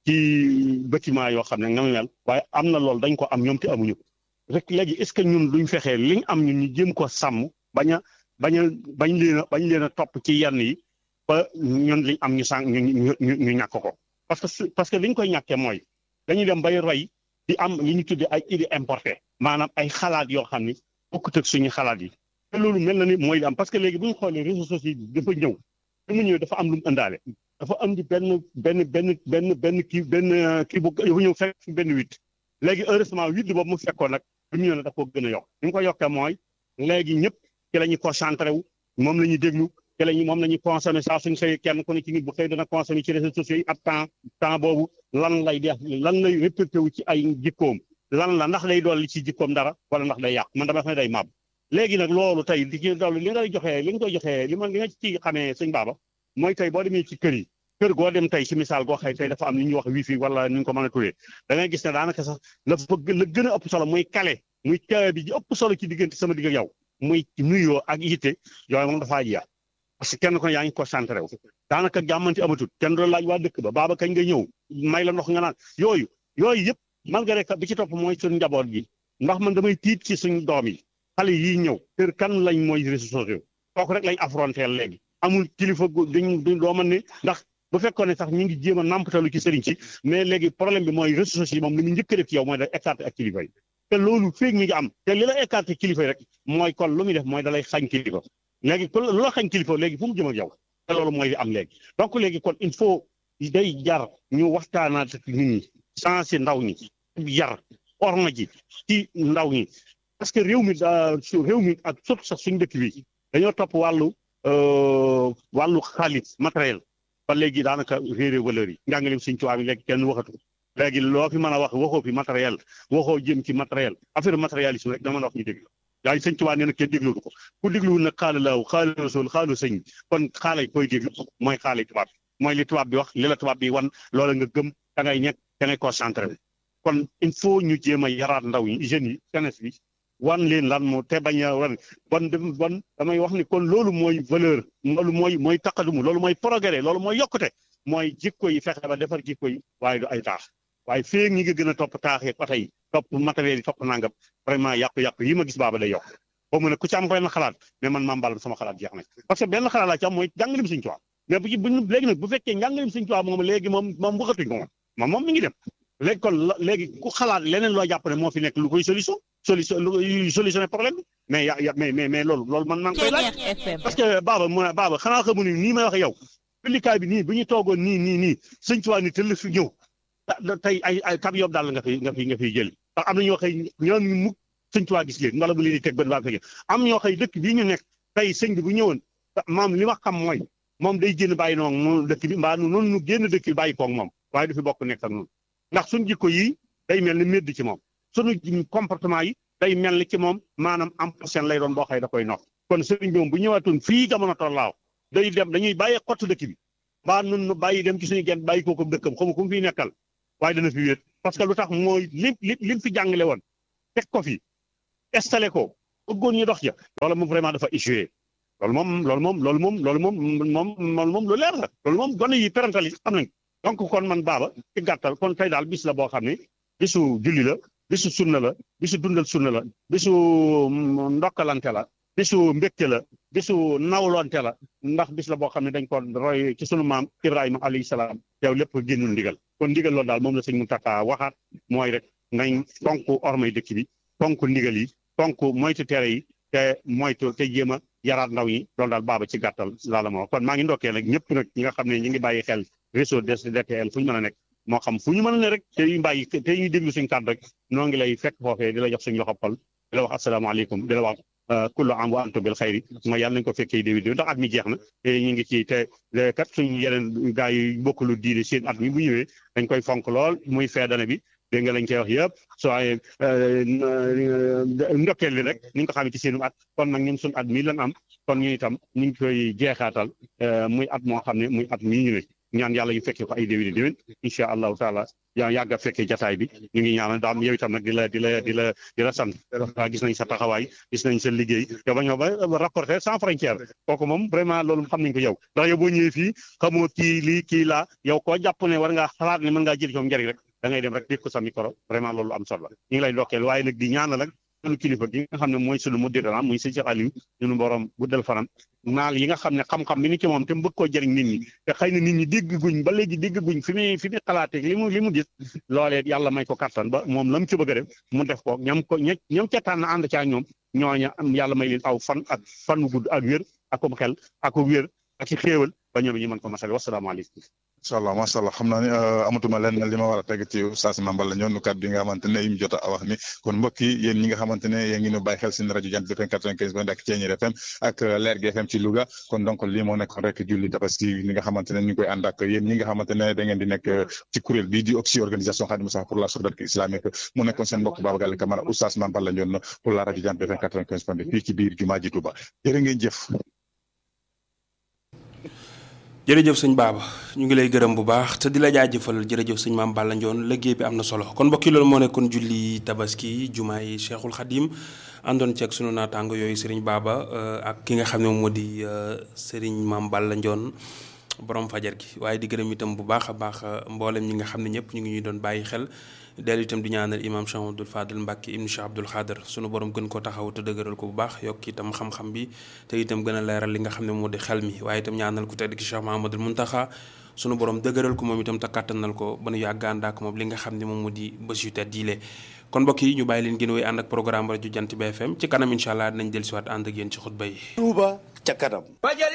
ci bâtiment yoo xam ne nga mel waaye am na loolu dañ ko am ñoom te amuñu ko rek léegi est ce que ñun duñ fexee liñ am ñun ñu jéem ko sàmm bañ a bañ a bañ leen a bañ leen a topp ci yenn yi ba ñun liñ am ñu sànq ñu ñu ñu ñàkk ko parce que parce que liñ koy ñàkkee mooy dañuy dem bay roy di am li ñu tuddee ay idées importées maanaam ay xalaat yoo xam ni bokkut ak suñu xalaat yi te loolu mel na ni mooy li am parce que léegi bu ñu xoolee réseaux sociaux yi dafa ñëw bi mu ñëw dafa am lu mu ëndaale dafa am di benn benn benn benn benn kii benn kii bu dafa ñëw fekk fi benn huit léegi heureusement huit boobu mu fekkoon nag bi mu ñëw ne dafa ko gën a yokk li ñu ko yokkee mooy léegi ñëpp ci la ñuy concentré wu moom la ñuy déglu ci la ñuy moom la ñuy consommé saa suñ xëyee kenn ku ne ci nit bu xëy dana consommé ci réseaux sociaux yi ab temps temps boobu lan lay def lan lay répercuté wu ci ay jikkoom lan la ndax day dolli ci jikkoom dara wala ndax day yàq man dama xam ne day màbb léegi nag loolu tey di ci dolli li ngay joxee li nga koy joxee li ma li nga ci xamee sëñ baaba mooy tey boo demee ci kër yi kër goo dem tey ci misaal goo xëy tey dafa am li ñuy wax wifi wala ni ñu ko mën a tuddee da ngay gis ne daanaka sax la bëgg la gën a ëpp solo muy kale muy caabi bi ji ëpp solo ci diggante sama digg ak yow muy nuyoo ak yitte yooyu moom dafaa jeex parce que kenn ko ne yaa ngi concentré wu daanaka jàmmanti amatul kenn doon laaj waa dëkk ba baaba kañ nga ñëw may la ndox nga naan yooyu yooyu yëpp malgré que bi ci topp mooy suñu njaboot gi ndax man damay tiit ci suñu doom yi xale yii ñëw kër kan lañ mooy réseaux sociaux kooku rek lañ affronté léegi amul kilifa gu duñ duñ doo mën ne ndax bu fekkoon ne sax ñu ngi jéem a nàmpatalu ci sëriñ si mais léegi problème bi mooy réseaux sociaux yi moom li mu njëkk a def ci yow mooy da écarté ak kilifa yi te loolu féeg mi ngi am te li la écarté kilifa yi rek mooy kon lu muy def mooy da lay xañ kilifa léegi kon lu la xañ kilifa léegi fu mu jëm ak yow te loolu mooy li am léegi donc léegi kon il faut day jar ñu waxtaanaat ak nit ñi sensé ndaw ñi yar orma ji ci ndaw ñi parce que réew mi daa réew mi ak surtout sax suñu dëkk bi dañoo topp wàllu wàllu xaalis matériel ba léegi daanaka réeré valeur yi njàngaleem suñ tubaab yi léegi kenn waxatu léegi loo fi mën a wax waxoo fi matériel waxoo jëm ci matériel affaire matérialisme rek dama la wax ñu déglu yaa ngi sëñ tubaab nee na kenn déglu ko ku dégluwul nag xaala laaw xaala rasul xaalu sëñ kon xaalay koy déglu mooy xaalay tubaab mooy li tubaab bi wax li la tubaab bi wan loola nga gëm da ngay ñekk da ngay concentré kon il faut ñu jéem a yaraat ndaw yi jeunes yi jeunesse bi wan leen lan moo te bañ a wan bon dem bon damay wax ni kon loolu mooy valeur loolu mooy mooy taqadumu loolu mooy progrès loolu mooy yokkute mooy jikko yi fexe ba defar jikko yi waaye du ay taax waaye feeg ñi nga gën a topp taax yeeg oto yi topp matériel yi topp nangam vraiment yàqu-yàqu yi ma gis baaba day yokk boobu nag ku ci am benn xalaat mais man maam Balla sama xalaat jeex na parce que benn xalaat laa ci am mooy jàngalim Sëñ Tuubaa mais bu ci buñ léegi nag bu fekkee njàngalim Sëñ Tuubaa moom léegi moom moom waxatuñ ko moom moom moom mi ngi dem léegi kon léegi ku xalaat leneen loo jàpp ne moo fi nekk lu koy solution solution lu solutionné problème bi mais ya ya mais mais mais loolu loolu man maa ngi koy laaj parce que baaba mu ne baaba xanaa xamu ni nii may wax yow publicaay bi nii bu ñu toogoon nii nii nii Sëñ Tuubaa ni tëll fi ñëw tey ay ay kab yob daal nga fi nga fi nga fiy jël ndax am na ñoo xëy ñoom ñu mukk Sëñ Tuubaa gis leen wala bu leen di teg bët baa fekk am ñoo xëy dëkk bii ñu nekk tey sëñ bi bu ñëwoon maam li ma xam mooy moom day génn bàyyi noonu moom dëkk bi mbaa noonu nu génn dëkk bi bàyyi koog moom waaye du fi bokk nekk ak noonu ndax suñu jikko yi day mel ni médd ci moom suñu comportement yi day mel ni ci moom maanaam am seen lay doon boo xëy da koy nox kon sëriñ bi moom bu ñëwaatoon fii jamono tollaaw day dem dañuy bàyyi xottu dëkk bi mbaa nun nu bàyyi dem ci suñu genn bàyyi kooku dëkkam xamu ku mu fiy nekkal waaye dana fi wéet parce que lu tax mooy lim li lim fi jàngale woon teg ko fi installé ko bëggoon ñu dox ja loolu moom vraiment dafa échoué loolu moom loolu moom loolu moom loolu moom moom loolu moom lu leer la loolu moom gone yi parental yi xam nañ donc kon man baaba ci gàttal kon tey daal bis la boo xam ne bisu julli la bisu sunna la bisu dundal sunna la bisu ndokkalante la bisu mbégte la bisu nawlonte la ndax bis la boo xam ne dañ ko roy ci sunu maam Ibrahima alayhi salaam yow lépp génnul ndigal kon ndigal loolu daal moom la sëñ Mountakha waxaat mooy rek nañ fonk ormay dëkk bi fonk ndigal yi fonk moytu tere yi te moytu te jéem a yaraat ndaw yi loolu daal baaba ci gàttal laa la ma wax kon maa ngi ndokkee nag ñëpp nag ñi nga xam ne ñi ngi bàyyi xel réseau DTL fu ñu mën a nekk moo xam fu ñu mën a ne rek te ñu bàyyi te ñuy déglu suñu kàddu rek noo ngi lay fekk foofee di la jox suñu loxo xol di la wax asalaamaaleykum di la wax kullu am wa antum bil xayri mooy yàlla nañ ko fekkee déwén déwén ndax at mi jeex na te ñu ngi ci te kat suñu yeneen gars yi bokkalu diine seen at mi bu ñëwee dañ koy fonk lool muy feedana bi dégg nga lañ koy wax yëpp soo ay ndokkeel li rek ni nga ko xamee ci seenu at kon nag ñun suñu at mii lan am kon ñu itam ñu ngi koy jeexaatal muy at moo xam ne muy at mii ñu ne ñaan yàlla yu fekkee ko ay déwéni déwén incha allahu taala yaa yàgg a fekkee jataay bi ñu ngi ñaanal daam yow itam nag di la di la di la di la sant gis nañ sa taxawaay gis nañ sa liggéey yow ba ñoo ba rapporter sans frontière kooku moom vraiment loolu xam nañ ko yow ndax yow boo ñëwee fii xamoo kii lii kii laa yow koo jàpp ne war ngaa xalaat ne mën ngaa jël ci moom njëriñ rek da ngay dem rek dégg ko sa micro vraiment loolu am solo la ñu ngi lay ndokkeel waaye nag di ñaanal nag sunu kilifa gi nga xam ne mooy sunu mudirana muy sëñ Cheikh Aliou ñunu borom guddal fanam naal yi nga xam ne xam-xam mi ni ci moom te mu bëgg koo jëriñ nit ñi te xëy na nit ñi dégg guñ ba léegi dégg guñ fi muy fi muy xalaatee li mu li mu gis loolee yàlla may ko kattan ba moom la mu ci bëgg a def mu def ko ñam ko ña ñam ca tànn ànd caa ñoom ñooña am yàlla may leen aw fan ak fan wu gudd ak wér ak um xel ak wér ak ci xéewal ba ñoom ñu mën ko masale wasalaamaaleykum incha allah macha allah xam naa ne amatuma lenn li ma war a teg ci oustaz Mame Balla ñoonu kàddu yi nga xamante ne yim jot a wax ni kon mbokk yi yéen ñi nga xamante ne yéen ngi ñu bàyyi xel seen rajo Jant FM 95 point ak Thiéniere FM ak Leer gi FM ci Louga kon donc lii moo nekk rek julli tabaski li nga xamante ne ñu ngi koy ànd ak yéen ñi nga xamante ne da ngeen di nekk ci kuréel bii di OXI organisation Khadimou Sakho pour la solidarité islamique mu nekkoon seen mbokk Baba Galle Camara oustaz Mame Balla ñoon pour la rajo Jant FM 95 point fii ci biir jumaa ji Touba jërë ngeen jëf jërëjëf sëñ Baba ñu ngi lay gërëm bu baax te di la jaajëfal jërëjëf sëñ Maam Balla Ndione liggéey bi am na solo kon mbokki loolu moo nekkoon julli tabaski jumaa yi Cheikhul Khadim àndoon ci ak sunu naataango yooyu sëriñ Baba ak ki nga xam ne moom moo di sëriñ Maam Balla Ndione borom fajar gi waaye di gërëm itam bu baax a baax mboolem ñi nga xam ne ñëpp ñu ngi ñuy doon bàyyi xel dellu itam di ñaanal imam Cheikh Abdoul Fadel Mbacke ibnu Cheikh Abdoul Khader sunu borom gën ko taxaw te dëgëral ko bu baax yokk itam xam-xam bi te itam gën a leeral li nga xam ne moo di xel mi waaye itam ñaanal ko tedd ki Cheikh Mahamadul Muntaxa sunu borom dëgëral ko moom itam te kàttanal ko ba nu yàgg ànd ak moom li nga xam ne moom moo di bés yu tedd yiile kon mbokk yi ñu bàyyi leen gën a wéy ànd ak programme rajo Jant bi FM ci kanam incha allah dinañ dellusiwaat ànd ak yéen ci xutba yi. Touba ca kanam.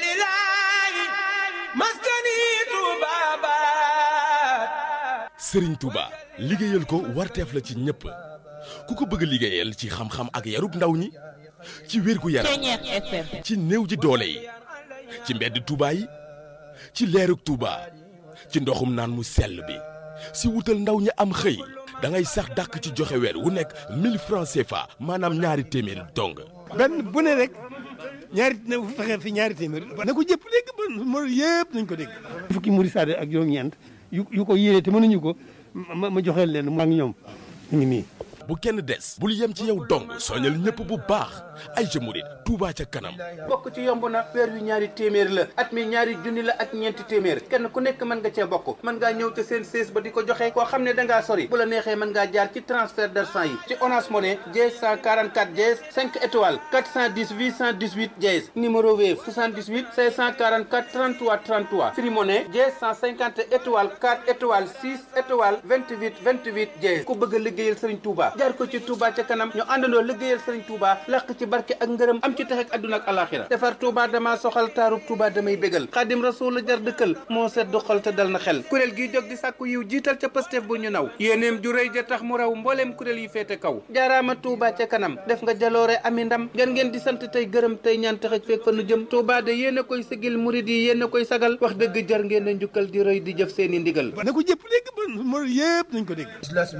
Sëriñ Touba liggéeyal ko warteef la ci ñëpp ku ko bëgg liggéeyal ci xam-xam ak yarub ndaw ñi ci wér gu yaram ci néew ji doole yi ci mbedd Touba yi ci leerug Touba ci ndoxum naan mu sell bi si wutal ndaw ñi am xëy da ngay sax dàkk ci joxe weer wu nekk 1000 francs CFA maanaam ñaari téeméer dong. benn bu ne rek ñaari na fexe fi ñaari téeméer. na ko jëpp dégg ba mo yëpp nañ ko dégg. fukki muri saade ak juróom-ñeent yu yu ko yéene te mënuñu ko ma ma joxeel leen maa ngi ñoom ñu ngi nii. bu kenn des bul yem ci yow dong soñal ñëpp bu baax ay jëmurit Touba ca kanam bokk ci yomb na weer wi ñaari téeméer la at mi ñaari junni la ak ñeenti téeméer kenn ku nekk mën nga cee bokk mën ngaa ñëw te seen sées ba di ko joxe koo xam ne da ngaa sori bu la neexee mën ngaa jaar ci transfert d'argent yi ci Orange Money dièse 144 dièse 5 étoiles 410 818 dièse numéro Wave 78 544 33 33 Free Money dièse 150 étoiles 4 étoiles 6 étoiles 28 28 dièse ku bëgg a liggéeyal Serigne Touba jaar ko ci Touba ca kanam ñu àndandoo liggéeyal Serigne Touba làq ci barke ak ngërëm am ci tax ak àdduna ak alaxira defar Touba dama soxal taarub Touba damay bégal xaadim rasul la jar dëkkal moo sedd xol te dal na xel kuréel gi jóg di sàkku yiw jiital ca Pastef bu ñu naw yéeneem ju rëy ja tax mu raw mbooleem kuréel yi féete kaw jaaraama Touba ca kanam def nga jaloore ami ndam ngeen ngeen di sant tey gërëm tey ñaan tax ak feeg fa nu jëm Touba de yéen a koy sigil murid yi yéen a koy sagal wax dëgg jar ngeen a njukkal di rëy di jëf seeni ndigal na ko jëpp dégg ba mo yëpp nañ ko dégg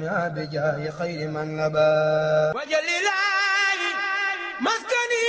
wajalilahi maskani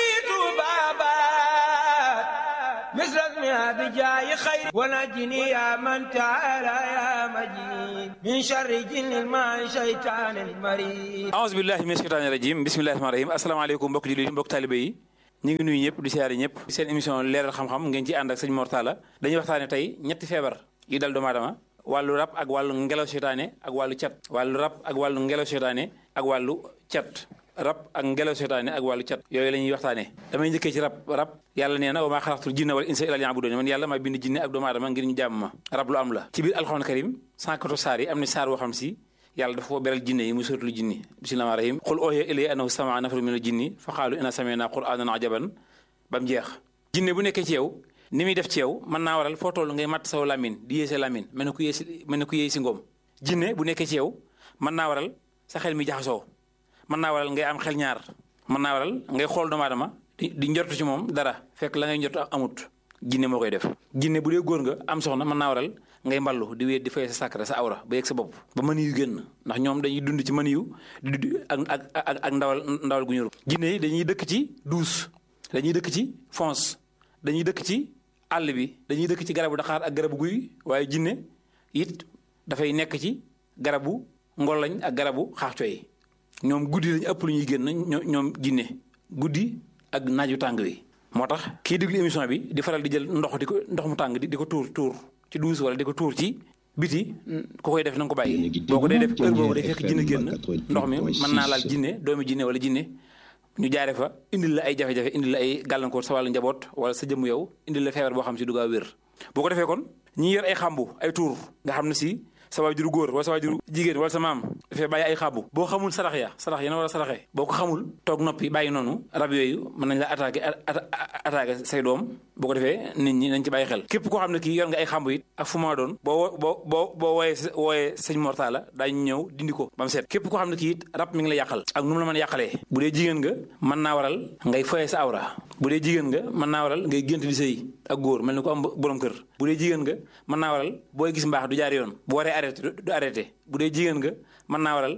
tubabat misrasmi abijaayi xayri wanajini ya man taala ya majid min sharri jinnil ma shaytanil marid aouzu billahi min shaytani rajim bismillahi rahmani rahim asalaamaaleykum mbokk jullit yi mbokk taalibé yi ñu ngi nuyu ñëpp di siyaare ñëpp seen émission leeral xam-xam ngeen ci ànd ak sëñ Mor Talla dañuy waxtaane tey ñetti feebar yu dal doomu aadama wàllu rab ak wàllu ngelaw seytaane ak wàllu cat wàllu rab ak wàllu ngelaw seytaane ak wàllu cat rab ak ngelaw seytaane ak wàllu cat yooyu la ñuy waxtaane damay njëkkee ci rab rab yàlla nee na wa maa xalaqtul jinna wal insa illa liya'budun man yàlla maa bind jinne ak doomu aadama ngir ñu jàmm ma rab lu am la ci biir alxuraan karim 114 saar yi am na saar woo xam si yàlla dafa ko beral jinne yi muy suratul jinni bismillahi rahim qul oohiya ilayya annahu sama'a nafarun minal jinni fa qaalu inna sami'na qur'anan ajaban ba mu jeex jinne bu nekkee ci yow ni muy def ci yow mën naa waral foo toll ngay matt saw lamin di yéese lamin mel na ku yéesi mel na ku yéesi ngoom jinne bu nekkee ci yow mën naa waral sa xel mi jaxasoo mën naa waral ngay am xel ñaar mën naa waral ngay xool doomu aadama di di njortu ci moom dara fekk la ngay njortu amut jinne moo koy def jinne bu dee góor nga am soxna mën naa waral ngay mballu di wéet di fay sa sàkkara sa awra ba yegg sa bopp ba mën yu génn ndax ñoom dañuy dund ci mën yu di ak ak ak ak ndawal ndawal gu ñuru jinne yi dañuy dëkk ci douce dañuy dëkk ci fonce dañuy dëkk ci àll bi dañuy dëkk ci garabu daxaar ak garabu guy waaye jinne it dafay nekk ci garabu ngolañ ak garabu xaaxco yi ñoom guddi lañu ëpp lu ñuy génn ñoom jinne guddi ak naaju tàng wi moo tax kii déglu émission bi di faral di jël ndox di ko ndox mu tàng di ko tuur tuur ci douche wala di ko tuur ci biti ku koy def na nga ko bàyyi boo ko dee def kër boobu day fekk jinne génn ndox mi mën naa laal jinne doomi jinne wala jinne ñu jaare fa indil la ay jafe-jafe indil la ay gàllankoor sa wàllu njaboot wala sa jëmm yow indil la feebar boo xam si du gaaw wér boo ko defee kon ñi yor ay xàmbu ay tuur nga xam ne si sa waajuru góor wala sa waajuru jigéen wala sa maam dafay bàyyi ay xàmbu boo xamul sarax ya sarax ya na war a saraxee boo ko xamul toog noppi bàyyi noonu rab yooyu mën nañ la attaqué attaqué say doom boo ko defee nit ñi nañ ci bàyyi xel képp koo xam ne kii yor nga ay xàmbu it ak fu ma doon boo boo boo boo wooyee wooyee sëñ Mortala daañu ñëw dindi ko ba mu set képp koo xam ne kii it rab mi ngi la yàqal ak nu mu la mën a yàqalee bu dee jigéen nga mën naa waral ngay foyee sa awra bu dee jigéen nga mën naa waral ngay gént di sëy ak góor mel ni ko am borom kër bu dee jigéen nga mën naa waral booy gis mbaax du jaar yoon bu waree arrêté du arrêté bu dee jigéen nga mën naa waral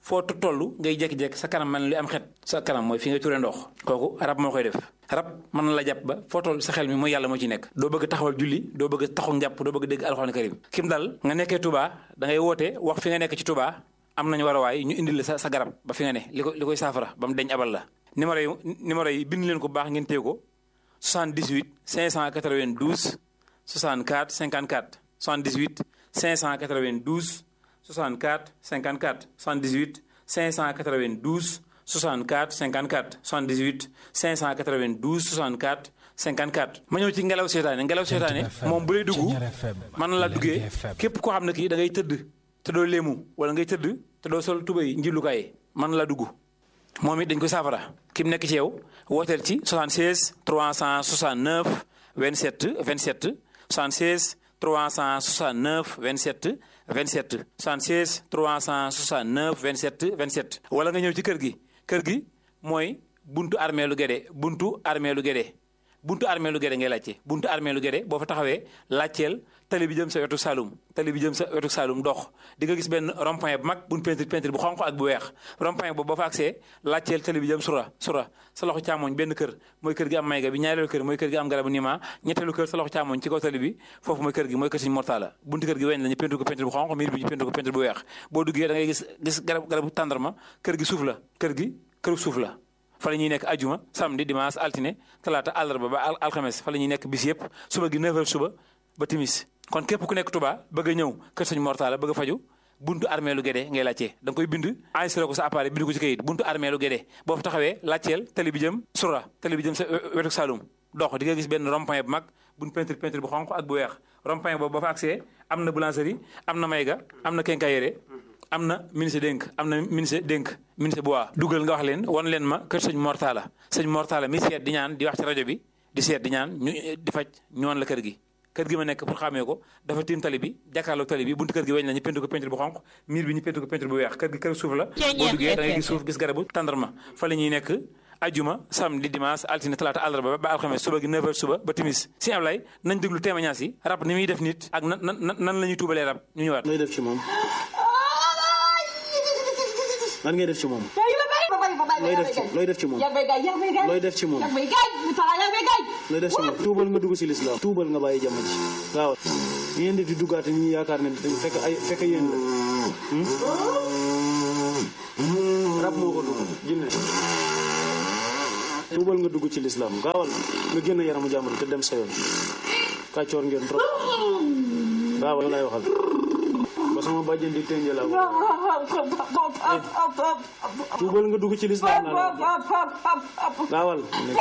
foo toll ngay jékki-jékki sa kanam man lu am xet sa kanam mooy fi ngay turee ndox kooku rab moo koy def rab mën na la jàpp ba foo toll sa xel mi mooy yàlla moo ci nekk doo bëgg taxawal julli doo bëgg taxu njàpp doo bëgg dégg alxuraan karim kim dal nga nekkee Touba da ngay woote wax fi nga nekk ci Touba am nañu war a waay ñu indil la sa sa garab ba fi nga ne li ko li koy saafara ba mu deñ abal la numéro yi numéro yi bind leen ko baax ngeen téye ko 78 592 64 54 78 592 64 54 78 592 64 54 78 592 64 54 ma ñëw ci ngelaw seetaane ngelaw seetaane moom bu lay dugg mën na la duggee képp koo xam ne kii da ngay tëdd te doo léemu wala ngay tëdd te doo sol tubay njillukaay mën na la dugg moom it dañ ko saafara ki mu nekk ci yow wooteel ci 76 369 27 27 76 369 27 27 76 369 27 27 wala nga ñëw ci kër gi kër gi mooy buntu armée lu Guédé buntu armée lu Guédé buntu armée lu Guédé ngay laajte buntu armée lu Guédé boo fa taxawee laajteel tali bi jëm sa wetu Saloum tali bi jëm sa wetu Saloum dox di nga gis benn rond-point bu mag buñ peinture peinture bu xonq ak bu weex rond-point boobu boo fa agsee laajteel tali bi jëm sura sura sa loxo càmmoñ benn kër mooy kër gi am mayga bi ñaareelu kër mooy kër gi am garabu nima ñetteelu kër sa loxo càmmoñ ci kaw tali bi foofu mooy kër gi mooy kër Sëñ Mortala buntu kër gi weñ la ñu peinture ko peinture bu xonq miir bi ñu peinture ko peinture bu weex boo duggee da ngay gis gis garab garabu tàndarma kër gi suuf la kër gi këru suuf la fa la ñuy nekk ajuma samedi dimanche altine talaata àllarba ba alxames fa la ñuy nekk bis yëpp suba gi 9h suba ba timis kon képp ku nekk Touba bëgg a ñëw kër sëñ Mortala bëgg a faju buntu armée lu Guédé ngay laajtee da nga koy bind enregistré ko sa appareil bind ko ci kayit buntu armée lu Guédé boo fa taxawee laajteel tali bi jëm sura tali bi jëm sa wetu Saloum dox di nga gis benn rond-point bu mag buñ peinture peinture bu xonq ak bu weex rond-point boobu ba fa accès am na boulangerie am na mayga am na quincaillerie am na ministre dénk am na ministre dénk ministre bu waa dugal nga wax leen wan leen ma kër sëñ Mortala sëñ Mortala mi seet di ñaan di wax ci rajo bi di seet di ñaan ñu di faj ñu wan la kër gi kër gi ma nekk pour xàmmee ko dafa tiim tali bi jàkkaarloog tali bi buntu kër gi weñ la ñu peinture ko peinture bu xonq miir bi ñu peinture ko peinture bu weex kër gi kër suuf la boo duggee da ngay gis suuf gis garabu tàndarma fa la ñuy nekk ajuma samedi dimanche altine talaata àllarba ba alxames suba gi 9h suba ba timis si Ablaye nañ déglu témoignage yi rab ni muy def nit ak nan nan nan la ñuy tuubalee rab ñu ñëwaat looy def ci moom lan ngay def ci moom looy def ci looy def ci moom looy def ci moom looy def ci moom tuubal nga dugg si lislaam tuubal nga bàyyi jamono ji waaw ngeen def di duggaate ñi yaakaar ne dañ fekk ay fekk yéen la rab moo ko dugg jinne tuubal nga dugg ci lislaam gaawal nga génn yaramu jàmbur te dem sa yoon kàccoor ngeen trop gaawal lay waxal ba sama bàjjen di tënje la ko tuubal nga dugg ci lislaam naa gaawal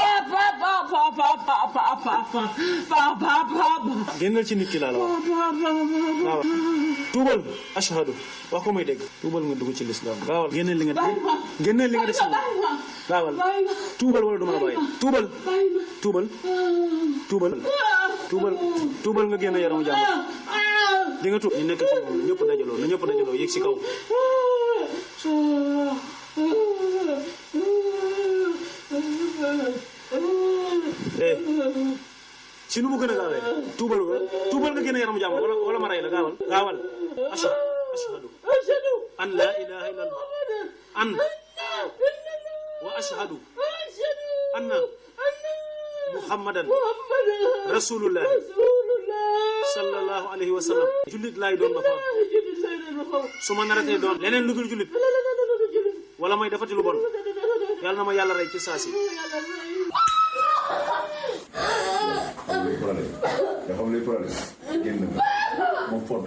génnal ci nit ki laa la wax gaawal tuubal ashhadu wax ko may dégg tuubal nga dugg ci lislaam gaawal génneel li nga génneel li nga def si moom gaawal tuubal wala du ma la bàyyi tuubal tuubal tuubal tuubal tuubal nga génn yaramu jàmm di nga tuub ñu nekk ci moom ñëpp dajaloo na ñëpp dajaloo yéeg si kaw eh si nu mu gën a gaawee tuubal nga tuubal nga génn yaramu jàmm wala wala ma rey la gaawal gaawal ashhadu ashhadu an la ilaha illallah an wa ashhadu anna muhammadan rasulullah sallallahu alayhi wa sallam jullit laay doon ba fa su ma naratee doon leneen lu dul jullit wala may defati lu bon yàlla na ma yàlla rey ci saasi nga xam luy problème génn na moom fond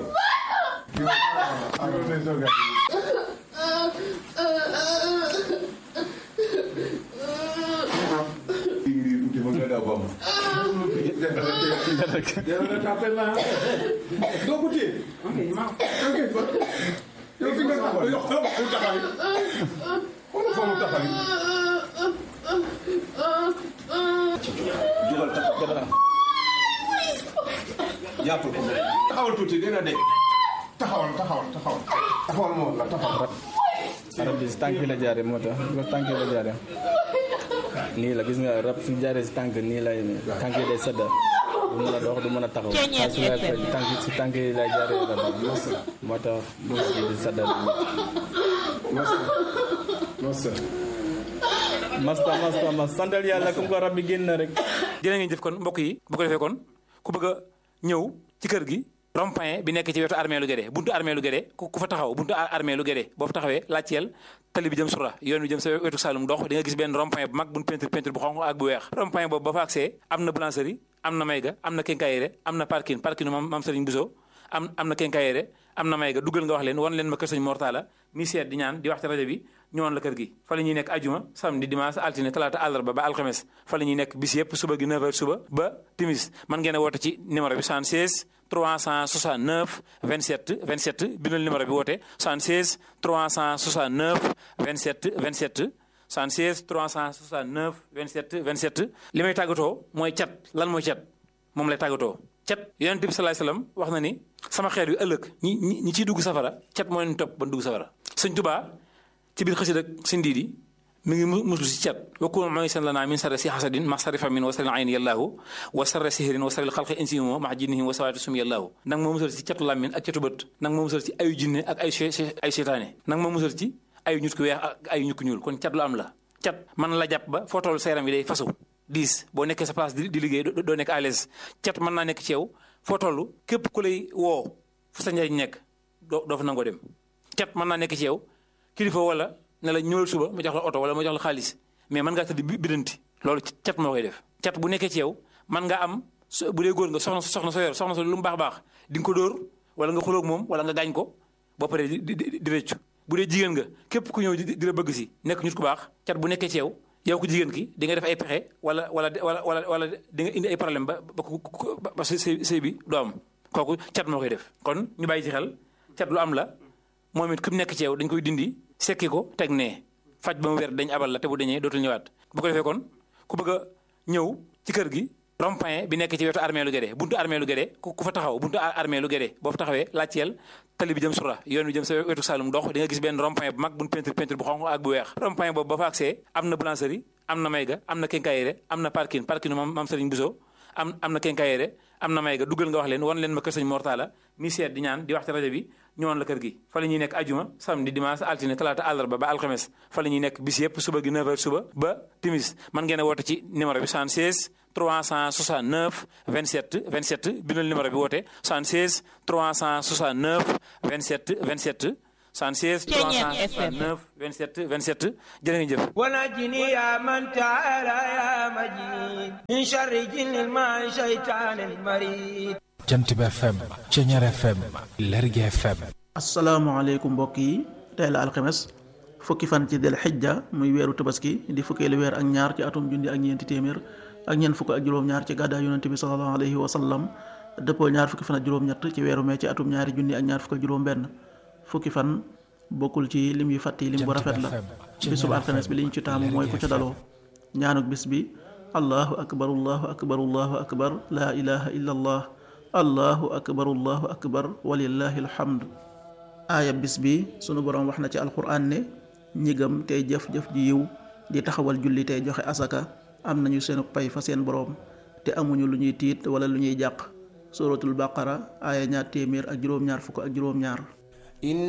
doo ko téye. yow fi nga taxaw yow xoolal fu mu taxaw xoolal fu mu taxaw jugal taxaw jàppal ko taxawal tuuti dina de taxawal taxawal taxawal taxawal moo la taxawal. rab bi si tànk yi la jaare moo tax bi ko tànk yi la jaare nii la gis nga rab su jaaree si tànk nii lay tànk yi day sedda du mën a dox du mën a taxaw saa su lay faj tànk si tànk yi lay jaaree rabam moo tax bés bi di saddal masta masta mas santal yàlla comme ko rab bi génn na rek jërë ngeen jëf kon mbokk yi bu ko defee kon ku bëgg a ñëw ci kër gi rond-point bi nekk ci wetu armée lu Guédé buntu armée lu Guédé ku fa taxaw buntu armée lu Guédé boo fa taxawee laajteel tali bi jëm sura yoon bi jëm sa wetu Saloum dox di nga gis benn rond-point bu mag buñ peinture peinture bu xonq ak bu weex rond-point boobu ba fa accès am na boulangerie am na mayga am na quincaillerie am na parking parking mam mam Serigne Bousso am am na quincaillerie am na mayga duggal nga wax leen wan leen ma kër Sëñ Mortala mi seet di ñaan di wax ci rajo bi ñëwoon la kër gi fa la ñuy nekk ajuma samedi dimanche altine talaata àllarba ba alxames fa la ñuy nekk bis yëpp suba gi 9h suba ba timis man ngeen a woote ci numéro bi 76 369 27 27 bindal numéro bi woote 76 369 27 27 76 369 27 27 li may tàggatoo mooy cat lan mooy cat moom lay tàggatoo cat yonent bi salaay salaam wax na ni sama xeet wi ëllëg ñi ñi ñi ciy dugg safara cat moo leen topp ba dugg safara sëñ Tuubaa ci biir xësid ak sëñ Diidi mi ngi muslu si cat wakkun mooy seen lanaa min sarri si xasadin ma sarri famin wa sarri ayni yallaahu wa sarri sihrin wa sarri xalqi insimo ma jinnihim wa sawaati sum yallaahu nang ma musal ci catu làmmin ak catu bët nang ma musal ci ayu jinne ak ay ay seytaane nang ma musal ci ayu ñut ku weex ak ayu ñut ku ñuul kon cat lu am la cat mën la jàpp ba foo toll sa yaram yi day fasu diis boo nekkee sa place di liggéey doo nekk à l'aise cat mën naa nekk ci yow foo toll képp ku lay woo fu sa njariñ nekk doo doo fa nangoo dem cat mën naa nekk ci yow kilifa wala ne la ñëwal suba ma jox la oto wala ma jox la xaalis mais mën ngaa tëdd bidanti loolu cat moo koy def cat bu nekkee ci yow mën nga am bu dee góor nga soxna soxna sa yor soxna sa lu mu baax baax di nga ko dóor wala nga xulóog moom wala nga gaañ ko boo paree di di di rëccu bu dee jigéen nga képp ku ñëw di la bëgg si nekk nit ku baax cat bu nekkee ci yow yow ku jigéen ki di nga def ay pexe wala wala wala wala wala di nga indi ay problème ba ba ba sëy sëy bi doo am kooku cat moo koy def kon ñu bàyyi ci xel cat lu am la moom it ku nekk ci yow dañ koy dindi sekki ko teg nee faj ba mu wér dañ abal la te bu dañee dootul ñëwaat bu ko defee kon ku bëgg a ñëw ci kër gi rond-point bi nekk ci wetu armée lu Guédé buntu armée lu Guédé ku fa taxaw buntu armée lu Guédé boo fa taxawee laajteel tali bi jëm sura yoon bi jëm sa wetu Saloum dox di nga gis benn rond-point bu mag buñ peinture peinture bu xonq ak bu weex rond-point boobu ba fa accès am na boulangerie am na mayga am na quincaillerie am na parking parking mam mam Serigne Bousso am am na quincaillerie am na mayga duggal nga wax leen wan leen ma kër Sëñ Mortala mi seet di ñaan di wax ci rajo bi ñëwoon la kër gi fa la ñuy nekk ajuma samedi dimanche altine talaata àllarba ba alxames fa la ñuy nekk bis yëpp suba gi 9h suba ba timis man ngeen a woote ci numéro bi 76 369 27 27 bindal numéro bi woote 76 369 27 27 76 369 27 27 jërë ngeen jëf ونجني يا من تعالى يا مجيد من شر جن الماء شيطان المريد jant bi FM Ceñeer FM Lergui FM asalaamaaleykum mbokk yi tey la alxames fukki fan ci del xijja muy weeru tabaski di fukkeelu weer ak ñaar ci atum junni ak ñeenti téeméer ak ñeent fukk ak juróom-ñaar ci gàddaay yonente bi sallallahu alayhi wa sallam dëppoo ñaar fukki fan ak juróom-ñett ci weeru mee ci atum ñaari junni ak ñaar fukk ak juróom-benn fukki fan bokkul ci lim yu fàtti lim bu rafet la bisub alxames bi liñ ci taamu mooy ku ca daloo ñaanuk bis bi allahu akbar allahu akbar allahu akbar laa ilaha illa allah allahu akbar allahu akbar walillahi alhamd aaya bis bi sunu boroom wax na ci alquran ne ñi gëm tey jëf-jëf ji yiw di taxawal julli tey joxe asaka am nañu seenu pay fa seen boroom te amuñu lu ñuy tiit wala lu ñuy jàq suratul baqara aaya ñaar téeméer ak juróom-ñaar fukk ak juróom-ñaar